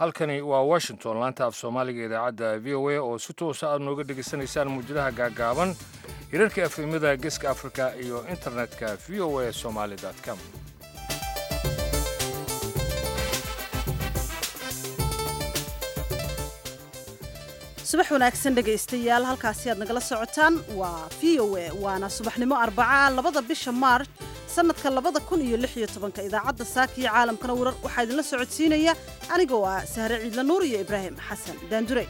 halkani waa washington laanta af soomaaliga idaacadda v o a oo si toosa aad nooga dhegaysanaysaan muujadaha gaagaaban hirarka efemada geeska afrika iyo internetka v o a somaali com subax wanaagsan dhegaystayaal halkaasi aad nagala socotaan waa v o a waana subaxnimo arbaca labada bisha maarch sanadka labada kun iyo lix iyo tobanka idaacadda saaka iyo caalamkana warar waxaa idinla socodsiinaya anigoo ah sahre ciidla nuur iyo ibraahim xasan daandure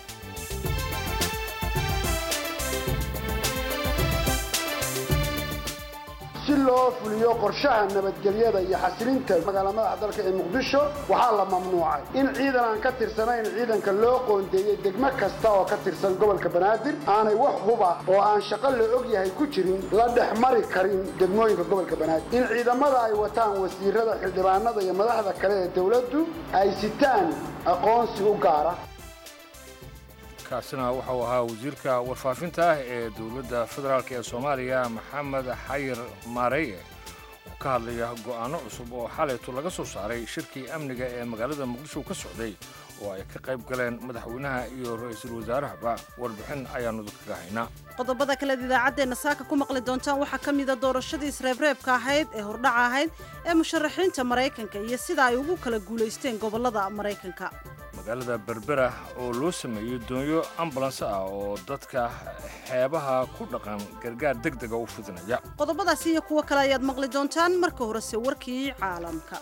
si loo fuliyo qorshaha nabadgelyada iyo xasilinta magaala madaxa dalka ee muqdisho waxaa la mamnuucay in ciidan aan ka tirsanayn ciidanka loo qoondeeyey degmo kasta oo ka tirsan gobolka banaadir aanay wax huba oo aan shaqo la og yahay ku jirin la dhex mari karin degmooyinka gobolka banaadir in ciidamada ay wataan wasiirada xildhibaanada iyo madaxda kale ee dowladdu ay sitaan aqoonsi u gaara kaasina wuxuu ahaa wasiirka warfaafinta ah ee dowladda federaalk ee soomaaliya maxamed xayir maareye oo ka hadlaya go'aanno cusub oo xalaytu laga soo saaray shirkii amniga ee magaalada muqdisho ka socday oo ay ka qayb galeen madaxweynaha iyo ra-iisul wasaarahaba warbixin ayaannu dadkaga haynaa qodobada kaleed idaacaddeenna saaka ku maqli doontaan waxaa ka mida doorashadii isreebreebka ahayd ee hordhaca ahayd ee musharaxiinta maraykanka iyo sida ay ugu kala guulaysteen gobollada maraykanka magaalada berbera oo loo sameeyey doonyo ambulanse ah oo dadka xeebaha ku dhaqan gargaar deg dega u fidinaya qodobadaasi iyo kuwo kale ayaad maqli doontaan marka horese warkii caalamka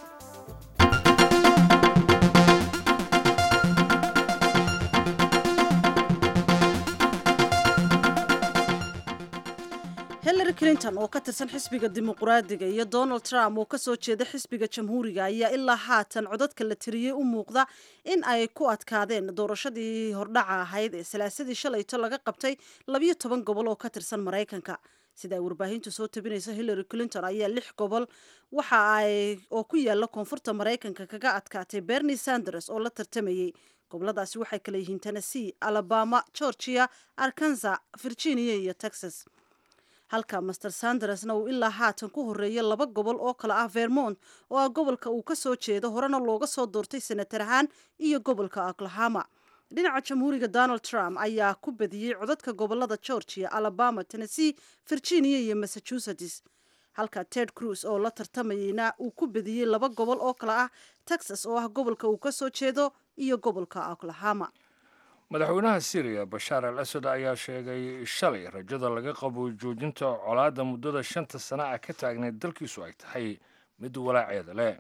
hillary clinton oo ka tirsan xisbiga dimuqraadiga iyo donald trump oo kasoo jeeda xisbiga jamhuuriga ayaa ilaa haatan codadka la tiriyey u muuqda in ay ku adkaadeen doorashadii hordhaca ahayd ee salaasadii shalayto laga qabtay labiyo toban gobol oo ka tirsan maraykanka sida ay warbaahintu soo tabinaysa hillary clinton ayaa lix gobol waxa ay oo ku yaala koonfurta maraykanka kaga adkaatay bernie sanders oo la tartamayey goboladaasi waxay kala yihiin tennessee alabama georgia arkansas virginia iyo texas halka master sandersna uu ilaa haatan ku horeeya laba gobol oo kale ah vermont oo ah gobolka uu ka soo jeedo horena looga soo doortay senatar ahaan iyo gobolka oklahoma dhinaca jamhuuriga donald trump ayaa ku badiyey codadka gobolada georgia alabama tennessee virginia iyo massachusetts halka ted cruz oo la tartamayeyna uu ku badiyey laba gobol oo kale ah texas oo ah gobolka uu ka soo jeedo iyo gobolka oklahoma madaxweynaha syriya bashaar al asad ayaa sheegay shalay rajada laga qabo joojinta colaadda muddada shanta sana ah ka taagnayd dalkiisu ay tahay mid walaaceeda leh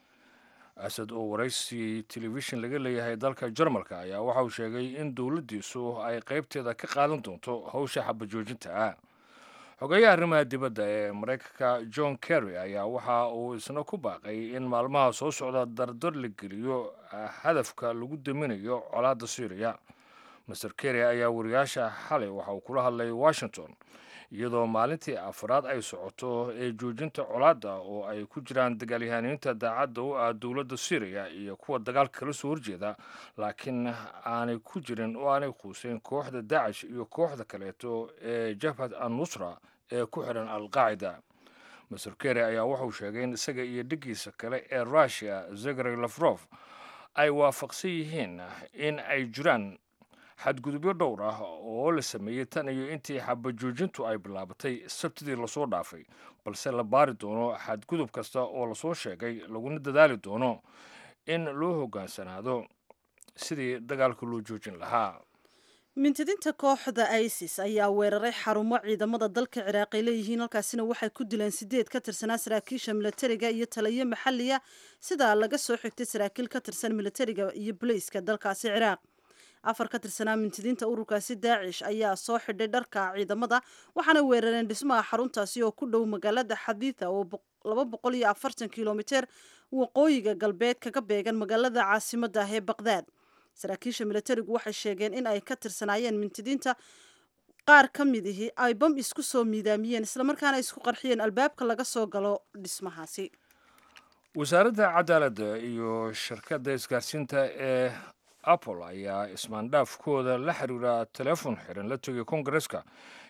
asad oo waraysi telefishin laga leeyahay dalka jarmalka ayaa waxauu sheegay in dowladdiisu ay qaybteeda ka qaadan doonto howsha xabajoojinta ah xogeeyaha arrimaha dibadda ee maraykanka john kerry ayaa waxa uu isna ku baaqay in maalmaha soo socda dardar la geliyo hadafka lagu daminayo colaadda syriya master kerry ayaa wariyaasha xalay waxa uu kula hadlay washington iyadoo maalintii afraad ay socoto ee joojinta colaadda oo ay ku jiraan dagaalyahaniinta daacadda u ah dowladda syriya iyo kuwa dagaalka kala soo horjeeda laakiin aanay ku jirin oo aanay quuseyn kooxda dacish iyo kooxda kaleeto ee jabhad an nusra ee ku xidhan alqaacida master kerry ayaa wuxuu sheegay in isaga iyo dhiggiisa kale ee russiya zegary lafrof ay waafaqsan yihiin in ay jiraan xadgudubyo dhowr ah oo la sameeyey tan iyo intii xabajoojintu ay bilaabatay sabtidii lasoo dhaafay balse la baari doono xadgudub kasta oo lasoo sheegay laguna dadaali doono in loo hoggaansanaado sidii dagaalka loo joojin lahaa mintidinta kooxda isis ayaa weeraray xarumo ciidamada dalka ciraaq ay leeyihiin halkaasina waxay ku dileen sideed ka tirsanaa saraakiisha milatariga iyo taliyo maxaliya sidaa laga soo xigtay saraakiil ka tirsan milatariga iyo bolayska dalkaasi ciraaq afar ka tirsanaa mintidiinta ururkaasi daacish ayaa soo xidhay dharka ciidamada waxaana weerareen dhismaha xaruntaasi oo ku dhow magaalada xadiitha oo laba boqol iyo afartan kilomiter waqooyiga galbeed kaga beegan magaalada caasimada ah ee baqdaad saraakiisha milatarigu waxay sheegeen in ay ka tirsanaayeen mintidiinta qaar ka mid ihi ay bam isku soo miidaamiyeen islamarkaana isku qarxiyeen albaabka laga soo galo dhismahaasi wasaaradda cadaaladda iyo shirkadda isgaarsiinta ee apple ayaa ismaandhaafkooda la xiriira teleefon xiran la tegay kongareska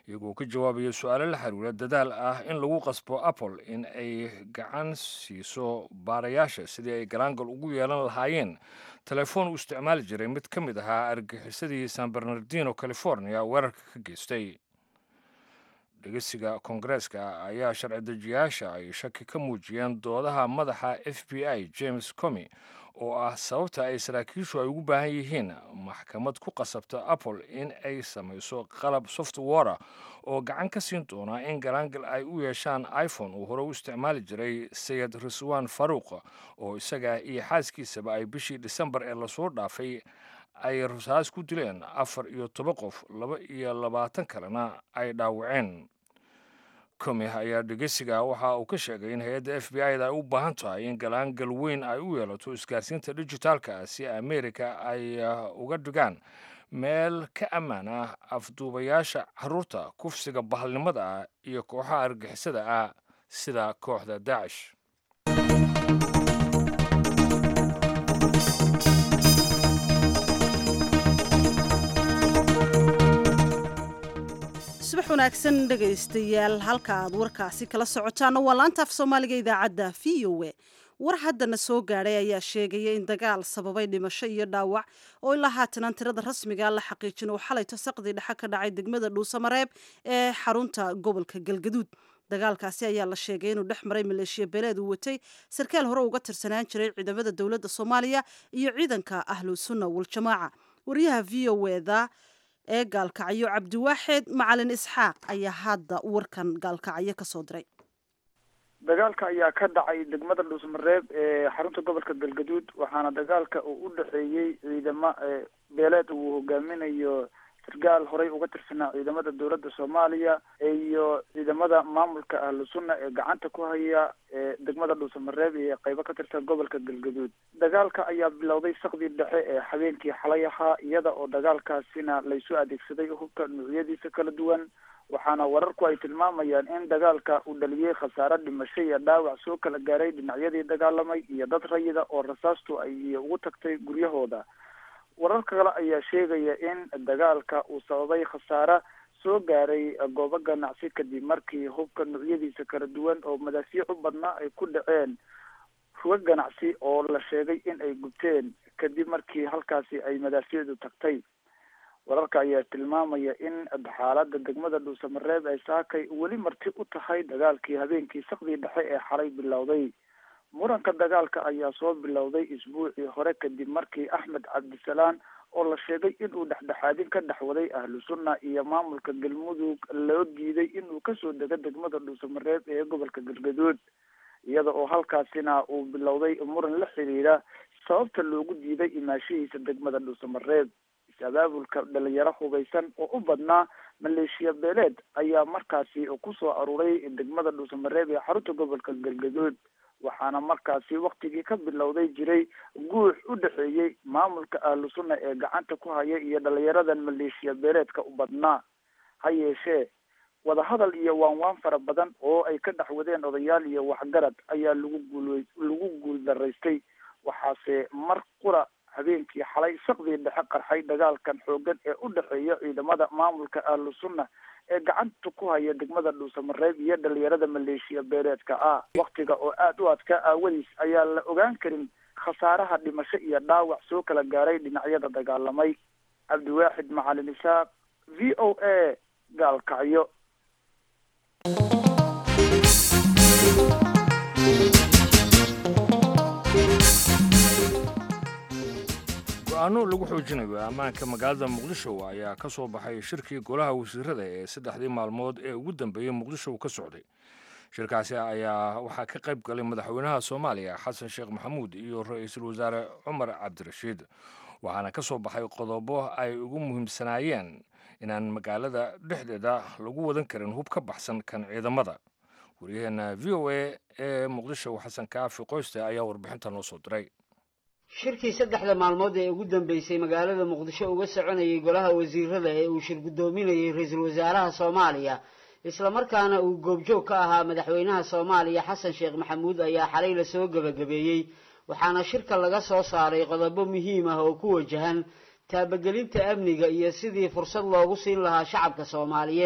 iyagoo ka jawaabaya su-aalo la xiriira dadaal ah in lagu qasbo apple in ay gacan siiso baarayaasha sidii ay galaangal ugu yeelan lahaayeen telefoon uu isticmaali jiray mid ka mid ahaa argagixisadii san bernardino california weerarka ka geystay dhegeysiga koongareeska ayaa sharci dejiyaasha ay shaki ka muujiyeen doodaha madaxa f b i james comi oo ah sababta ay saraakiishu ay ugu baahan yihiin maxkamad ku qasabta apple in ay samayso qalab softwara oo gacan ka siin doona in galaangal ay u yeeshaan iphone uu hore u isticmaali jiray sayid riswan faruuq oo isaga iyo xaaskiisaba ay bishii disembar ee lasoo dhaafay ay rasaas ku dileen afar iyo toban qof laba iyo labaatan kalena ay dhaawaceen komi ayaa dhegeysiga waxa uu ka sheegay in hay-adda f b i da ay u baahan tahay in galaangal weyn ay u yeelato isgaarsiinta dijitaalka ah si amerika ay uga dhigaan meel ka ammaan ah afduubayaasha caruurta kufsiga bahalnimada ah iyo kooxaha argixisada ah sida kooxda daacish subax wanaagsan dhegaystayaal halka aad warkaasi kala socotaana waa laanta af soomaaliga idaacadda v o e war haddana soo gaadhay ayaa sheegaya in dagaal sababay dhimasho iyo dhaawac oo ilaa haatanaan tirada rasmiga la xaqiijin oo xalay tasaqdii dhexe ka dhacay degmada dhuusamareeb ee xarunta gobolka galgaduud dagaalkaasi ayaa la sheegay inuu dhex maray maleeshiya beeleed uu watay sarkaal hore uga tirsanaan jiray ciidamada dowladda soomaaliya iyo ciidanka ahlu sunna waljamaaca wariyaha v o eda ee gaalkacyo cabdiwaaxeed macalin isxaaq ayaa hadda warkan gaalkacyo ka soo diray dagaalka ayaa ka dhacay degmada dhuusmareeb ee xarunta gobolka galgaduud waxaana dagaalka uu u dhexeeyey ciidamo beeleed uu hogaaminayo sargaal horey uga tirsanaa ciidamada dowladda soomaaliya iyo ciidamada maamulka ahlu sunna ee gacanta ku haya ee degmada dhuusamareeb iyo qeybo ka tirsan gobolka galgaduud dagaalka ayaa bilowday sakdii dhexe ee habeenkii xalay ahaa iyada oo dagaalkaasina laysu adeegsaday hubka nuucyadiisa kala duwan waxaana wararku ay tilmaamayaan in dagaalka uu dhaliyey khasaare dhimasho iyo dhaawac soo kala gaaray dhinacyadii dagaalamay iyo dad rayida oo rasaastu ay ugu tagtay guryahooda wararka kale ayaa sheegaya in dagaalka uu sababay khasaare soo gaaray goobo ganacsi kadib markii hubka nuucyadiisa kala duwan oo madaafiic u badnaa ay ku dhaceen ruga ganacsi oo la sheegay in ay gubteen kadib markii halkaasi ay madaafiicdu tagtay wararka ayaa tilmaamaya in xaalada degmada dhuusamareeb ay saakay weli marti u tahay dagaalkii habeenkii sakdii dhexe ee xalay bilowday muranka dagaalka ayaa soo bilowday isbuucii hore kadib markii axmed cabdisalaan oo la sheegay inuu dhexdhexaadin ka dhexwaday ahlu sunna iyo maamulka galmudug loo diiday inuu kasoo dego degmada dhuusamareeb ee gobolka galgaduud iyada oo halkaasina uu bilowday muran la xiriira sababta loogu diiday imaashihiisa degmada dhuusamareeb is-abaabulka dhalinyaro hubeysan oo u badnaa maleeshiya beeleed ayaa markaasi kusoo aruuray degmada dhuusamareeb ee xarunta gobolka galgaduud waxaana markaasi waktigii ka bilowday jiray guux u dhexeeyey maamulka ahlu sunna ee gacanta ku haya iyo dhalinyaradan maleeshiya beeleedka u badnaa ha yeeshee wadahadal iyo waanwaan fara badan oo ay ka dhexwadeen odayaal iyo waxgarad ayaa lagu guul lagu guul daraystay waxaase mar qura habeenkii xalay sakdii dhexe qarxay dagaalkan xoogan ee u dhexeeya ciidamada maamulka ahlu sunna ee gacanta ku haya degmada dhuusamareeb iyo dhalinyarada maleeshiya beeleedka ah waktiga oo aada u adkaa aawadiis ayaa la ogaan karin khasaaraha dhimasho iyo dhaawac soo kala gaaray dhinacyada dagaalamay cabdiwaaxid macalin isaaq v o a gaalkacyo go-aano lagu xoojinayo ammaanka magaalada muqdisho ayaa ka soo baxay shirkii golaha wasiirada ee saddexdii maalmood ee ugu dambeeyey muqdisho ka socday shirkaasi ayaa waxaa ka qayb galay madaxweynaha soomaaliya xasan sheekh maxamuud iyo ra-iisul wasaare cumar cabdirashiid waxaana ka soo baxay qodobo ay ugu muhiimsanaayeen inaan magaalada dhexdeeda lagu wadan karin hub ka baxsan kan ciidamada waryaheena v o a ee muqdisho xasan kaafi qoyste ayaa warbixinta noo soo diray shirkii saddexda maalmood ee ugu dambeysay magaalada muqdisho uga soconayay golaha wasiirada ee uu shir guddoominayay ra-iisul wasaaraha soomaaliya islamarkaana uu goobjoog ka ahaa madaxweynaha soomaaliya xasan sheekh maxamuud ayaa xalay lasoo gebagabeeyey waxaana shirka laga soo saaray qodobo muhiim ah oo ku wajahan taabagelinta amniga iyo sidii fursad loogu siin lahaa shacabka soomaaliyeed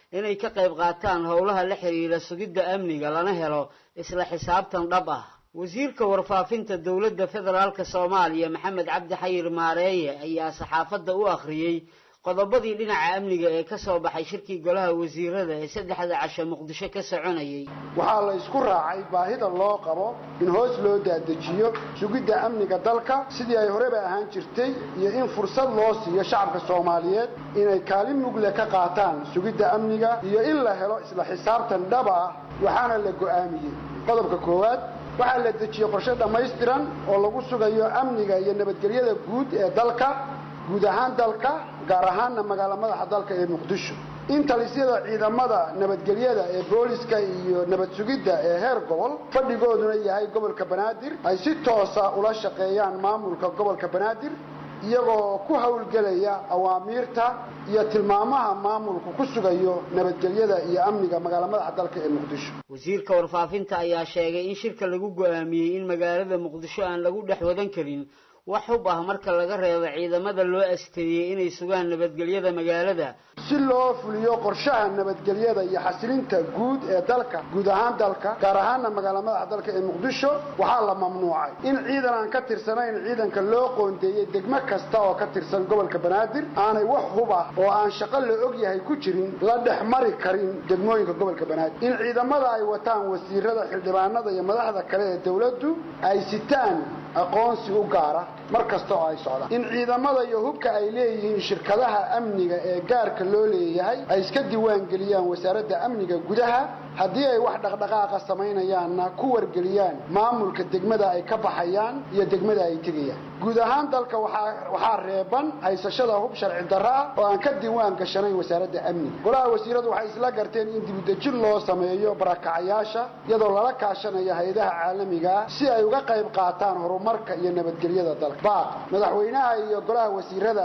inay ka qayb qaataan howlaha la xiriira sugidda amniga lana helo isla xisaabtan dhab ah wasiirka warfaafinta dowladda federaalk soomaaliya maxamed cabdi xayir maareeye ayaa saxaafadda u akhriyey qodobadii dhinaca amniga ee ka soo baxay shirkii golaha wasiirada ee saddexda casho muqdisho ka soconayay waxaa la isku raacay baahida loo qabo in hoos loo daadejiyo sugidda amniga dalka sidii ay horeba ahaan jirtay iyo in fursad loo siiyo shacabka soomaaliyeed inay kaalin mugle ka qaataan sugidda amniga iyo in la helo isla xisaabtan dhaba ah waxaana la go'aamiyey qodobka koowaad waxaa la dejiyey qorshe dhammaystiran oo lagu sugayo amniga iyo nabadgelyada guud ee dalka guud ahaan dalka gaar ahaanna magaalo madaxa dalka ee muqdisho in talisyada ciidamada nabadgelyada ee booliska iyo nabad sugidda ee heer gobol fadhigooduna yahay gobolka banaadir ay si toosa ula shaqeeyaan maamulka gobolka banaadir iyagoo ku howlgelaya awaamiirta iyo tilmaamaha maamulku ku sugayo nabadgelyada iyo amniga magaalo madaxa dalka ee muqdisho wasiirka warfaafinta ayaa sheegay in shirka lagu go-aamiyey in magaalada muqdisho aan lagu dhex wadan karin wax hub ah marka laga reebo ciidamada loo asteeyey inay sugaan nabadgelyada magaalada si loo fuliyo qorshaha nabadgelyada iyo xasilinta guud ee dalka guud ahaan dalka gaar ahaanna magaalo madaxa dalka ee muqdisho waxaa la mamnuucay in ciidan aan ka tirsanayn ciidanka loo qoondeeyey degmo kasta oo ka tirsan gobolka banaadir aanay wax hub ah oo aan shaqo la og yahay ku jirin la dhex mari karin degmooyinka gobolka banaadir in ciidamada ay wataan wasiirada xildhibaanada iyo madaxda kale ee dowladdu ay sitaan aqoonsi u gaara mar kasta oo ay socdaan in ciidamada iyo hubka ay leeyihiin shirkadaha amniga ee gaarka loo leeyahay ay iska diiwaan geliyaan wasaaradda amniga gudaha haddii ay wax dhaqdhaqaaqa samaynayaanna ku wargeliyaan maamulka degmada ay ka baxayaan iyo degmada ay tegayaan guud ahaan dalka waxaa reeban haysashada hub sharci darro ah oo aan ka diiwaan gashanayn wasaaradda amniga golaha wasiiradu waxay isla garteen in dibudejin loo sameeyo barakacayaasha iyadoo lala kaashanayo hay-adaha caalamiga si ay uga qayb qaataan horumarka iyo nabadgelyada dalka baaq madaxweynaha iyo golaha wasiirada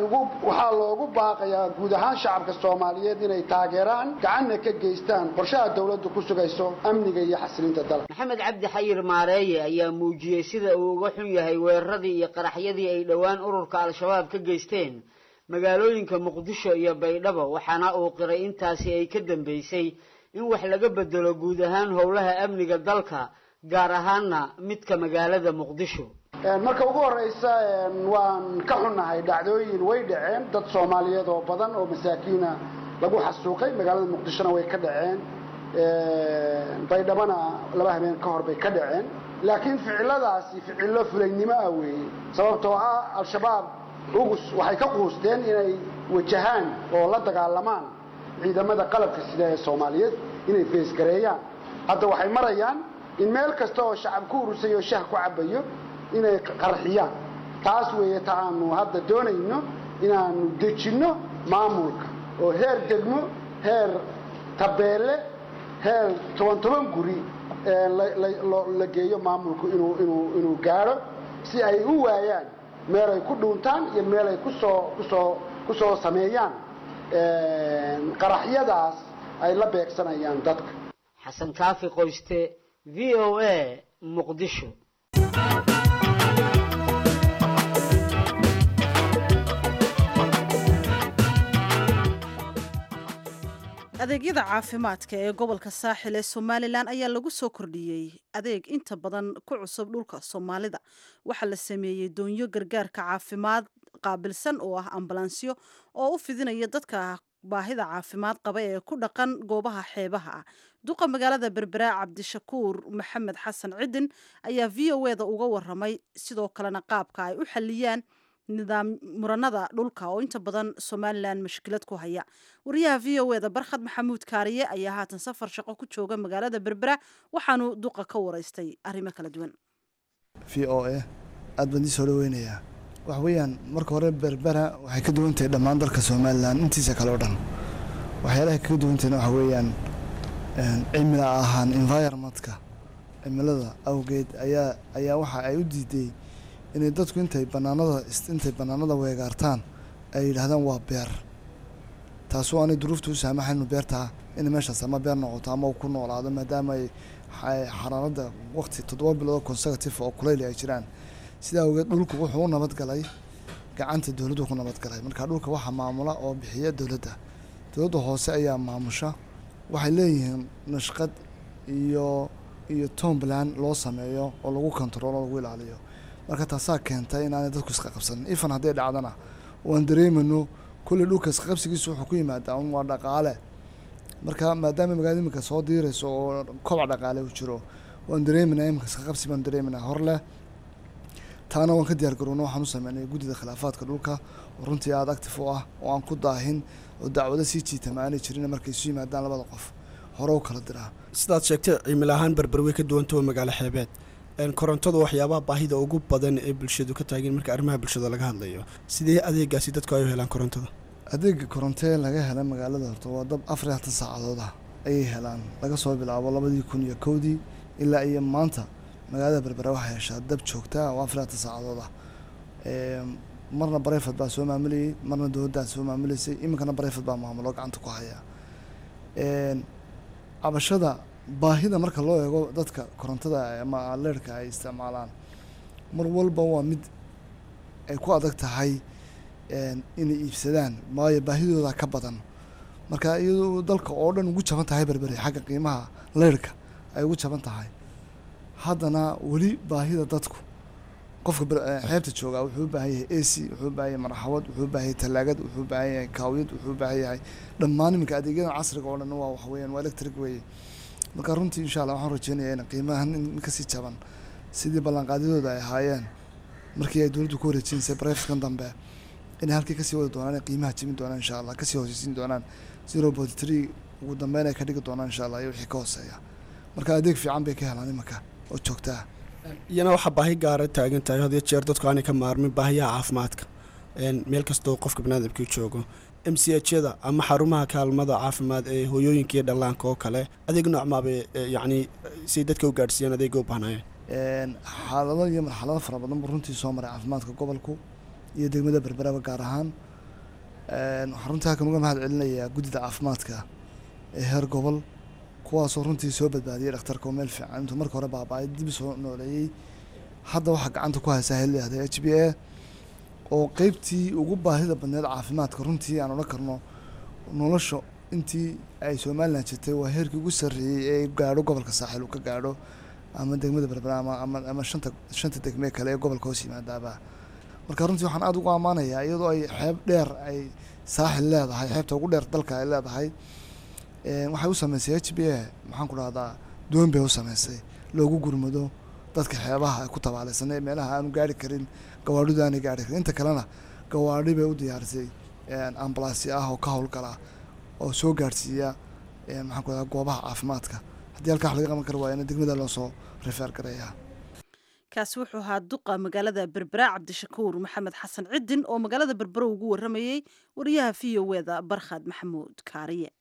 waxaa loogu baaqayaa guud ahaan shacabka soomaaliyeed inay taageeraan gacanna ka geystaan qorshaha dowladdu ku sugayso amniga iyo xasilinta dalka maxamed cabdi xayir maareeye ayaa muujiyey sida uu uga xun yahay weeraradii iyo qaraxyadii ay dhowaan ururka al-shabaab ka geysteen magaalooyinka muqdisho iyo baydhabo waxaana uu qiray intaasi ay ka dambeysay in wax laga bedelo guud ahaan howlaha amniga dalka gaar ahaanna midka magaalada muqdisho marka ugu horeysa waan ka xunnahay dhacdooyin way dhaceen dad soomaaliyeed oo badan oo masaakiina lagu xasuuqay magaalada muqdishona way ka dhaceen baydhabana laba habeen ka hor bay ka dhaceen laakiin ficiladaasi ficillo fulaynimo ah weeye sababtoo ah al-shabaab ugus waxay ka quusteen inay wajahaan oo la dagaalamaan ciidamada qalabka sida ee soomaaliyeed inay feesgareeyaan hadda waxay marayaan in meel kasta oo shacab ku urusay oo shah ku cabayo inay qarxiyaan taas weeye ta aanu hadda doonayno inaanu dejinno maamulka oo heer degmo heer tabeelle heer toban toban guri la geeyo maamulku inuu inuu inuu gaadho si ay u waayaan meel ay ku dhuuntaan iyo meel ay kusoo kusoo kusoo sameeyaan qaraxyadaas ay la beegsanayaan dadka xasan kaafi qoyste v o a muqdisho adeegyada caafimaadka ee gobolka saaxil ee somalilan ayaa lagu soo kordhiyey adeeg inta badan ku cusub dhulka soomaalida waxaa la sameeyey doonyo gargaarka caafimaad qaabilsan oo ah ambalansyo oo u fidinaya dadka baahida caafimaad qaba ee ku dhaqan goobaha xeebaha ah duqa magaalada berbera cabdishakuur maxamed xasan cidin ayaa v o eda uga waramay sidoo kalena qaabka ay u xaliyaan nidaam muranada dhulka oo inta badan somalilan mashkilad ku haya wariyaha v o eda barkhad maxamuud kaariye ayaa haatan safar shaqo ku jooga magaalada berbera waxaanu duqa ka waraystay arrimo kala duwan v o a aad baan dii soo dhaweynayaa waxa weeyaan marka hore berbera waxay ka duwan tahay dhammaan dalka somalilan intiisa kale oo dhan waxyaalaha kaga duwantahayna waxa weeyaan cimila ahaan environmentka cimilada awgeed ayaa ayaa waxa ay u diiday inay dadku intay banaanada intay banaanada weegaartaan ay yidhaahdaan waa beer taasoo aanay duruufta u saamaxaynu beertaa inay meeshaas ama beer noqoto ama uu ku noolaado maadaama ay xaraarada waqti toddoba bilood consecutive oo kuleyli ay jiraan sidaa awgeed dhulku wuxuu u nabadgalay gacanta dowladdu ku nabadgalay marka dhulka waxaa maamula oo bixiya dowladda dowladda hoose ayaa maamusha waxay leeyihiin nashqad iyo iyo tombland loo sameeyo oo lagu kontaroolo lagu ilaaliyo marka taasaa keentay inaanay dadku iska qabsanin ifan hadday dhacdana waan dareemano kulley dhulka isqaqabsigiisu wuxuu ku yimaadaa un waa dhaqaale marka maadaama magaalada iminka soo diirayso oo kobac dhaqaale uu jiro waan dareeminaa iminka isqaqabsi baan dareeminaa hor leh taana waan ka diyaar garowna waxaan u sameynay guddida khilaafaadka dhulka oo runtii aada actif u ah oo aan ku daahin oo dacwado sii jiitama aanay jirin markay isu yimaadaan labada qof hore u kala diraa sidaad sheegtay cimil ahaan berber way ka duwantao magaalo xeebeed korontadu waxyaabaha baahida ugu badan ee bulshadu ka taageen marka arrimaha bulshada laga hadlayo sidee adeegaasi dadku ay u helaan korontada adeega korontee laga hela magaalada horta waa dab afar iyo hatan saacadood ah ayay helaan laga soo bilaabo labadii kun iyo kowdii ilaa iyo maanta magaalada berbera waxay heshaa dab joogta oo afar iyo hatan saacadood ah marna bareyfad baa soo maamulayay marna dowladdaa soo maamuleysay iminkana bareyfad baa maamulo gacanta ku haya cabashada baahida marka loo eego dadka korontada ama leerhka ay isticmaalaan mar walba waa mid ay ku adag tahay inay iibsadaan waayo baahidooda ka badan marka iyadoo dalka oo dhan ugu jaban tahay berberi xagga qiimaha leyrhka ay ugu jaban tahay haddana weli baahida dadku qofka xeebta joogaa wuxuu u baahan yahay a c wuxuu u baahan yahay marxawad wuxuu u baahan yahay talaagad wuxuu u baahan yahay kaawiyad wuxuu u baahan yahay dhammaan iminka adeegyadan casriga oo dhan waa waxweeyaan waa electric weeye marka runtii insha allah waxaan rajeynayaa in qiimahan in kasii jaban sidii ballanqaadyadooda ay ahaayeen markii ay dowladdu ku wareejinsay barefskan dambe inay halkii kasii wadi doonaan inay qiimaha jebin doonaan insha allah kasii hooseysiin doonaan zero point three ugu dambeyn ay ka dhigi doonaan insha allah iyo wixii ka hooseeya marka adeeg fiican bay ka helaan iminka oo joogtaa iyana waxaa baahi gaara taagan tahay had iyo jeer dadku aanay ka maarmin baahiyaha caafimaadka meel kastoo qofka baniaadamkii joogo m c h yada ama xarumaha kaalmada caafimaad ee hooyooyinka iyo dhallaanka oo kale adeeg noocmaabay yacni si dadka u gaadhsiiyaan adeega u baahnaayeen xaalado iyo marxalado fara badan buu runtii soo maray caafimaadka gobolku iyo degmada berberaba gaar ahaan waxaan runtii halkan uga mahad celinayaa guddida caafimaadka ee heer gobol kuwaasoo runtii soo badbaadiyay dhakhtarka oo meel fiican intuu marka hore baaba-ay dib soo nooleeyey hadda waxaa gacanta ku haysaa heliahda h b a oo qeybtii ugu baahida badneed caafimaadka runtii aan odhan karno nolosha intii ay somalilan jirtay waa heerkii ugu sarreeyey ee gaadho gobolka saaxiil uu ka gaadho ama degmada berbera ama ama shanta shanta degmee kale ee gobolka hoos yimaadaaba marka runtii waxaan aada ugu ammaanayaa iyadoo ay xeeb dheer ay saaxil leedahay xeebta ugu dheer dalka ay leedahay waxay u sameysay h b a maxaan ku dhahdaa doon bay u sameysay loogu gurmado dadka xeebaha ay ku tabaalaysan ee meelaha aanu gaari karin gawaadhidu aanay gaari karin inta kalena gawaadhi bay u diyaarisay ambalansya ah oo ka howlgala oo soo gaadhsiiya maxaan ku dhahdaa goobaha caafimaadka haddii halkaa wax laga qaban kari waayana degmada loo soo rifeer gareeyaa kaasi wuxuu ahaa duqa magaalada berbera cabdishakuur maxamed xasan cidin oo magaalada berbera ugu waramayey wariyaha v o eda barkhad maxamuud kaariye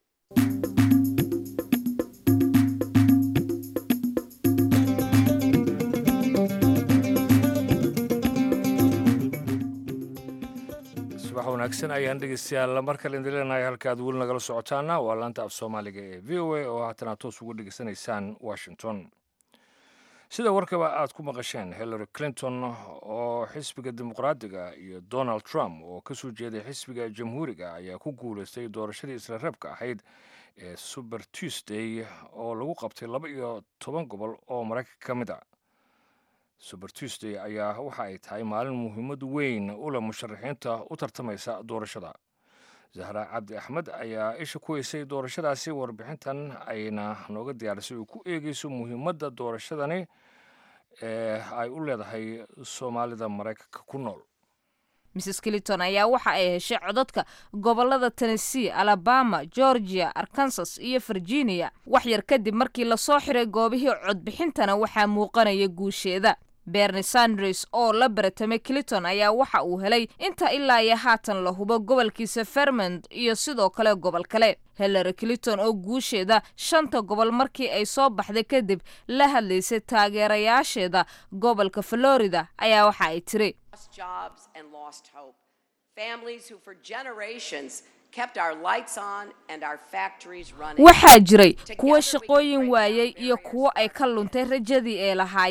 subax wanaagsan ayaan dhegeystayaal mar kale idin leenahay halka aad weli nagala socotaana waa laanta af soomaaliga ee v o a oo haatan aad toos ugu dhegeysanaysaan washington sida warkaba aad ku maqasheen hillary clinton oo xisbiga dimuqraadiga iyo donald trump oo ka soo jeeday xisbiga jamhuuriga ayaa ku guulaystay doorashadii isla reebka ahayd ee suber tuesday oo lagu qabtay laba iyo toban gobol oo maraykanka ka mid a suber tuesday ayaa waxa ay tahay maalin muhiimad weyn u leh musharaxiinta u tartamaysa doorashada zahra cabdi axmed ayaa isha ku heysay doorashadaasi warbixintan ayna nooga diyaarisay uu ku eegeyso muhiimadda doorashadani ee ay u leedahay soomaalida maraykanka ku nool mrs clinton ayaa waxa ay heshay codadka gobolada tennessee alabama georgia arkansas iyo virginia wax yar kadib markii lasoo xiray goobihii codbixintana waxaa muuqanaya guusheeda berni sanders oo la baratamay clinton ayaa waxa uu helay inta ilaa iyo haatan la hubo gobolkiisa fermond iyo sidoo kale gobol kale hillary clinton oo guusheeda shanta gobol markii ay soo baxday kadib la hadlaysay taageerayaasheeda gobolka florida ayaa waxa ay tiri waxaa jiray kuwo shaqooyin waayey iyo kuwo ay ka luntay rajadii ay lahaayeen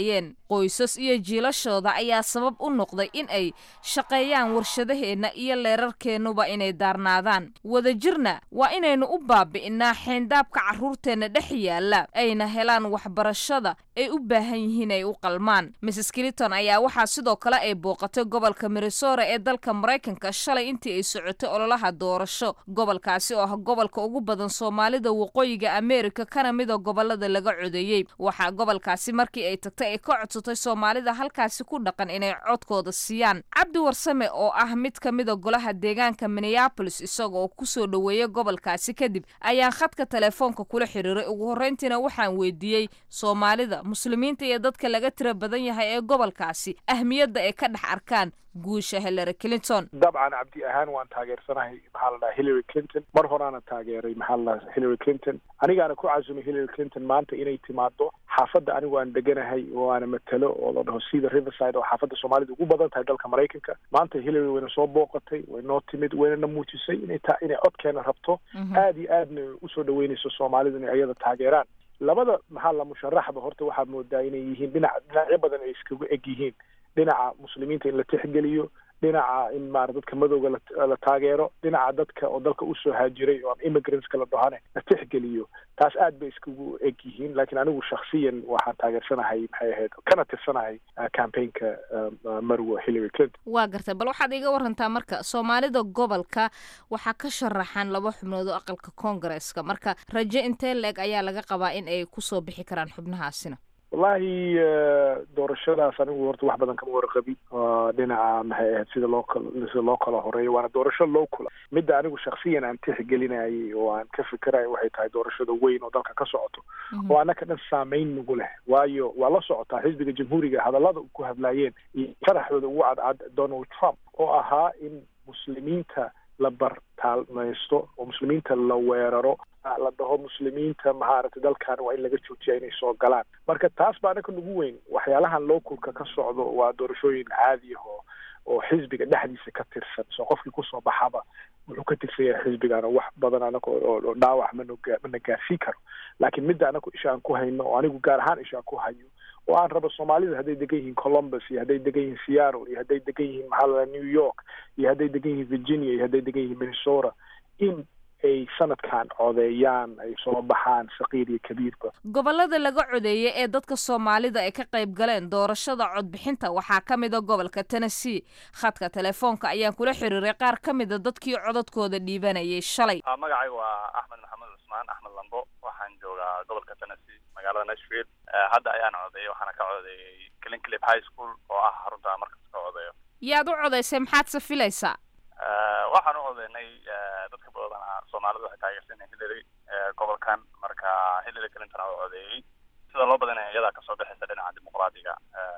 qoysas iyo jiilashooda ayaa sabab u noqday in ay shaqeeyaan warshadaheenna iyo leerarkeennuba inay daarnaadaan wadajirna waa inaynu u baabi'innaa xeyndaabka carruurteenna dhex yaalla ayna helaan waxbarashada ay u baahan yihiin ay u qalmaan mrs clinton ayaa waxaa sidoo kale ay booqatay gobolka minnesota ee dalka maraykanka shalay intii ay socotay ololaha doorasho gobolkaasi oo ah gobolka ugu badan soomaalida waqooyiga ameerika kana mida gobolada laga codeeyey waxaa gobolkaasi markii ay tagtay ay ka codsatay soomaalida halkaasi ku dhaqan inay codkooda siiyaan cabdi warsame oo ah mid ka mida golaha deegaanka minneabolis isaga oo kusoo dhoweeyay gobolkaasi kadib ayaan khadka telefoonka kula xiriiray ugu horreyntiina waxaan weydiiyey soomaalida muslimiinta iyo dadka laga tira badan yahay ee gobolkaasi ahmiyadda ay ka dhex arkaan guusha hillary clinton dabcan cabdi ahaan waan taageersanahay maxaa la dhaha hillary clinton mar horaana taageeray maxaa la dhaha hillary clinton anigaana ku casumay hillary clinton maanta inay timaado xaafadda anigu aan deganahay oo aana matalo oo la dhaho sida riverside oo xaafadda soomaalida ugu badan tahay dalka maraykanka maanta hillary wayna soo booqatay way noo timid waynana muujisay inay ta inay codkeena rabto aada iyo aadna usoo dhaweynayso soomaalida inay ayada taageeraan labada maxaa la musharaxba horta waxaa moodaa inay yihiin dhinac dhinacyo badan ay iskagu eg yihiin dhinaca muslimiinta in la tixgeliyo dhinaca in maara dadka madowga la taageero dhinaca dadka oo dalka usoo haajiray oo immigrantska la dhahane la tixgeliyo taas aad bay iskugu eg yihiin laakiin anigu shaksiyan waxaan taageersanahay maxay ahayd kana tirsanahay campaignka marwo hillary clinton waa gartay bal waxaad iga warantaa marka soomaalida gobolka waxaa ka sharaxan laba xubnood oo aqalka koongareeska marka rajo intee la-eg ayaa laga qabaa in ay kusoo bixi karaan xubnahaasina wallahi doorashadaas anigu horta wax badan kama warqabin dhinaca maxay ahayd sida loo kal sida loo kala horeeyo waana doorasho loo kula midda anigu shaksiyan aan tixgelinayay oo aan ka fikerayo waxay tahay doorashada weyn oo dalka ka socoto oo annaka dhan saameyn nagu leh waayo waa la socotaa xisbiga jamhuuriga hadallada ku hadlaayeen iyo faraxdooda ugu cadcad donald trump oo ahaa in muslimiinta la bartaalmaysto oo muslimiinta la weeraro la dhaho muslimiinta mahaaragtay dalkan waa in laga joojiya inay soo galaan marka taas baa anaka nagu weyn waxyaalahan localka ka socdo waa doorashooyin caadi ah oo oo xisbiga dhexdiisa ka tirsan soo qofkii kusoo baxaba wuxuu ka tirsan yahay xisbigan oo wax badan anaga oo dhaawac mana mana gaarsiin karo laakiin midda anagu isha aan ku hayno oo anigu gaar ahaan isha aan ku hayo oo aan rabo soomaalida hadday degan yihiin columbus iyo hadday degan yihiin seattle iyo hadday degan yihiin maxaa la new york iyo hadday degan yihiin virginia iyo hadday degan yihiin minnesota in ay sanadkan codeeyaan ay soo baxaan saqiir iyo kabiirba gobolada laga codeeyay ee dadka soomaalida ay ka qayb galeen doorashada codbixinta waxaa ka mida gobolka tennessee khadka telefoonka ayaan kula xiriiray qaar ka mida dadkii codadkooda dhiibanayay shalay magacayga waa axmed maxamed cusmaan axmed lambo waxaan joogaa gobolka tennessee magaalada nashville hadda ayaan codeeyay waxaana ka codeeyay clinclip high school oo ah xarunta markas ka codeeyo yaad u codaysay maxaad se filaysaa waxaan u codeynay dadka badanaa soomaalida waxay taageersanay hillary gobolkan marka hillary clinton aa u codeeyey sida loo badanaya iyadaa kasoo bixaysa dhinaca dimuqraadiga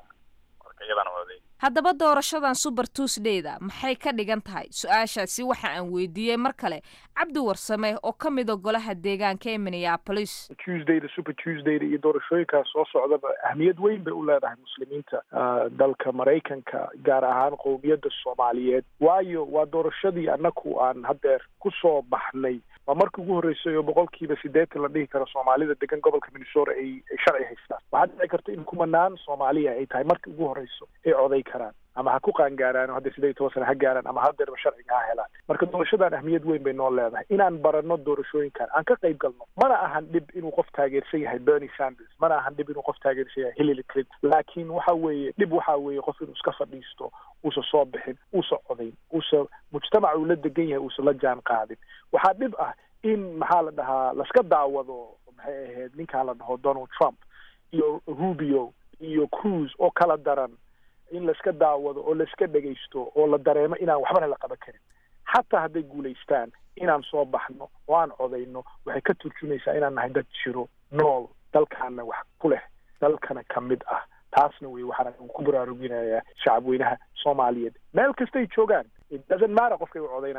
marka iyadaan u codeeyey haddaba doorashadan super tuesdayda maxay ka dhigan tahay su-aashaasi waxa aan weydiiyey mar kale cabdi warsame oo ka mida golaha deegaanka ee minneapolis tuesdayda super tuesdayda iyo doorashooyinkaas soo socdaba ahmiyad weyn bay u leedahay muslimiinta dalka maraykanka gaar ahaan qowmiyadda soomaaliyeed waayo waa doorashadii annaku aan haddeer kusoo baxnay waa markii ugu horreysay oo boqolkiiba siddeetan la dhihi karo soomaalida degan gobolka minnesota ay ay sharci haystaan waxaa dhici karta in kumanaan soomaaliya ay tahay markii ugu horreyso ay coday karaan ama ha ku qaangaaraan oo hadda siddeed iyo toban sana ha gaaraan ama haddeerba sharciga ha helaan marka doorashadan ahmiyad weyn bay noo leedahay inaan baranno doorashooyinkan aan ka qayb galno mana ahan dhib inuu qof taageersan yahay bernie sanders mana ahan dhib inuu qof taageersan yahay hillary clinton laakiin waxa weeye dhib waxa weeye qof inuu iska fadhiisto uusa soo bixin uusa codayn uusa mujtamaca uu la degan yahay uusa la jaan qaadin waxaa dhib ah in maxaa la dhahaa laska daawado maxay ahayd ninkaa la dhaho donald trump iyo rubio iyo cruise oo kala daran in laiska daawado oo laiska dhegaysto oo la dareemo inaan waxbana la qaban karin xataa hadday guulaystaan inaan soo baxno oo aan codayno waxay ka turjumaysaa inaan nahay dad jiro nool dalkaana wax ku leh dalkana ka mid ah taasna wey waxaan ku baraaruginayaa shacab weynaha soomaaliyeed meel kastay joogaan doesn't matter qofkay u codaynayaan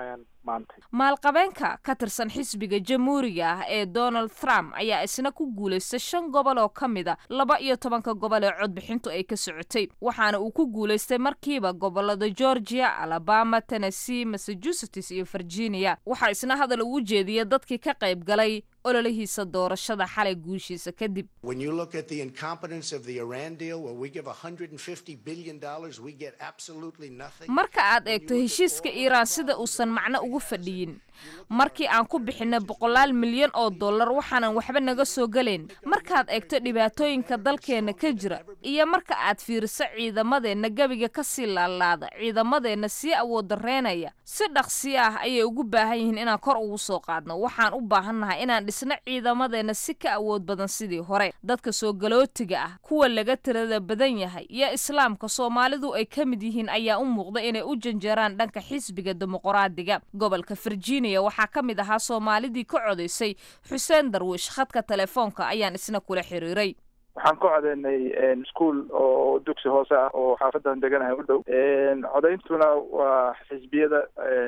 maanta maalqabeenka ka tirsan xisbiga jamhuuriga ah ee donald trump ayaa isna ku guulaystay shan gobol oo ka mid a laba iyo tobanka gobol ee codbixintu ay ka socotay waxaana uu ku guulaystay markiiba gobolada georgia alabama tennessee massachusetts iyo virginia waxaa isna hadal ugu jeediyay dadkii ka qayb galay ololihiisa doorashada xalay guushiisa kadib When you look at the incompetence of the Iran deal, where we give $150 billion, we get absolutely nothing. marka aad eegto heshiiska iiraan sida uusan macno ugu fadhiyin markii aan ku bixinay boqolaal milyan oo dollar waxaanan waxba naga soo gelayn markaad eegto dhibaatooyinka dalkeenna ka jira iyo marka aad fiiriso ciidamadeenna gebiga ka sii laalaada ciidamadeenna sii awood dareynaya si dhaqsiyo ah ayay ugu baahan yihiin inaan kor ugu soo qaadno waxaan u baahannahay inaan dhisno ciidamadeenna si ka awood badan sidii hore dadka soo galootiga ah kuwa laga tirada badan yahay iyo islaamka soomaalidu ay ka mid yihiin ayaa u muuqda inay u janjeeraan dhanka xisbiga dimuqraadiga gobolka virginia waxaa ka mid ahaa soomaalidii ka codaysay xuseen darwiish khadka telefoonka ayaan isna kula xiriiray waxaan ka codeynay ischool oo dugsi hoose ah oo xaafadan deganahay u dhow codeyntuna waa xisbiyada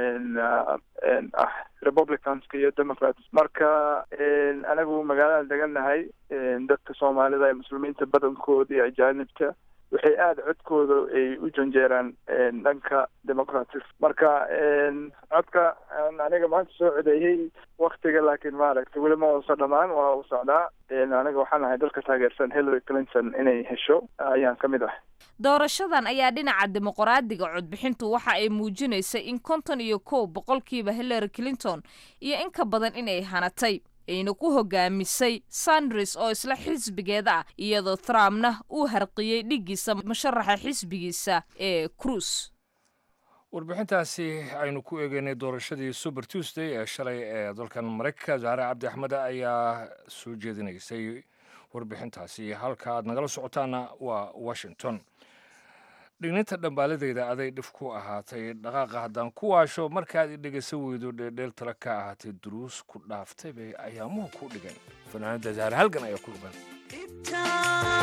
ah republicanska iyo democrats marka anagu magaaladan deganahay dadka soomaalida ee muslimiinta badankooda iyo ajaanibta waxay aada codkooda ay u janjeeraan dhanka democratic marka codka aniga maanta soo codeeyey waktiga laakiin maaragtay weli ma uusa dhamaan waa u socdaa aniga waxaan ahay dalka taageersan hillary clinton inay hesho ayaan ka mid ah doorashadan ayaa dhinaca dimuqraadiga codbixintu waxa ay muujinaysay in konton iyo kow boqolkiiba hillary clinton iyo in ka badan inay hanatay ayna ku hogaamisay sanders oo isla xisbigeeda ah iyadoo trumpna uu harqiyey dhiggiisa musharaxa xisbigiisa ee cruise warbixintaasi aynu ku eegeynay doorashadii super tuesday ee shalay ee dalkan maraykanka zahre cabdi axmed ayaa soo jeedinaysay warbixintaasi halka aad nagala socotaana waa washington dhigninta dhambaaladeyda aday dhif ku ahaatay dhaqaaqa haddaan ku waasho markaad i dhegaysa weydo dheeldheel tala ka ahaatay duruus ku dhaaftay bay ayaamuhu ku dhigan fanaanada zahre halgan ayaa ku dhugan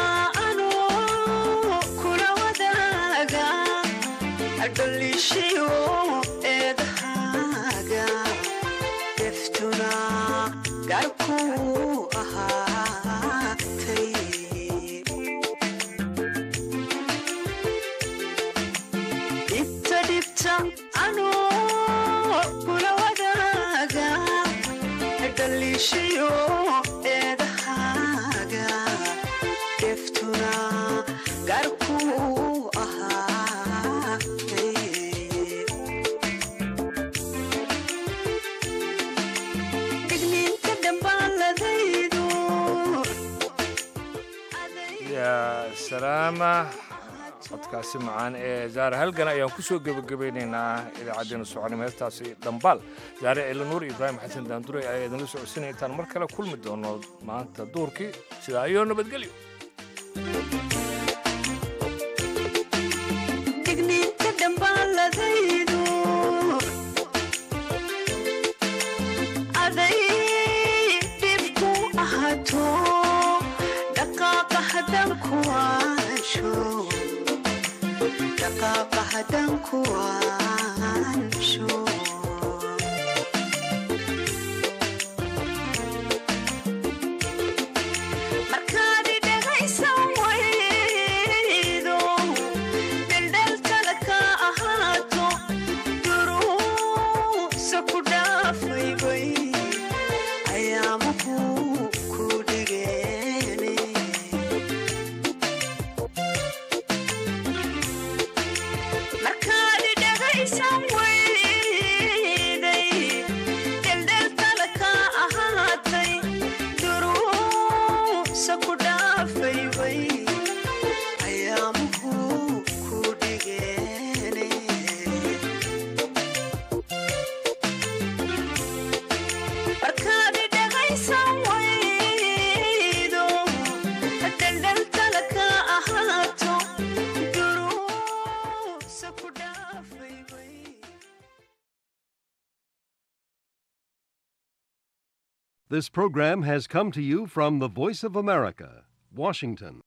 yaa salaama codkaasi macaan ee zaare halgan ayaan ku soo gebagabaynaynaa idaacaddeenna soconimo heestaasi dhambaal zaare ciilanuur ibraahim xasan daanduray ayaa idinla socodsinaya intaan mar kale kulmi doono maanta duurkii sidaa iyo nabadgelyo This program has come to you from the Voice of America, Washington.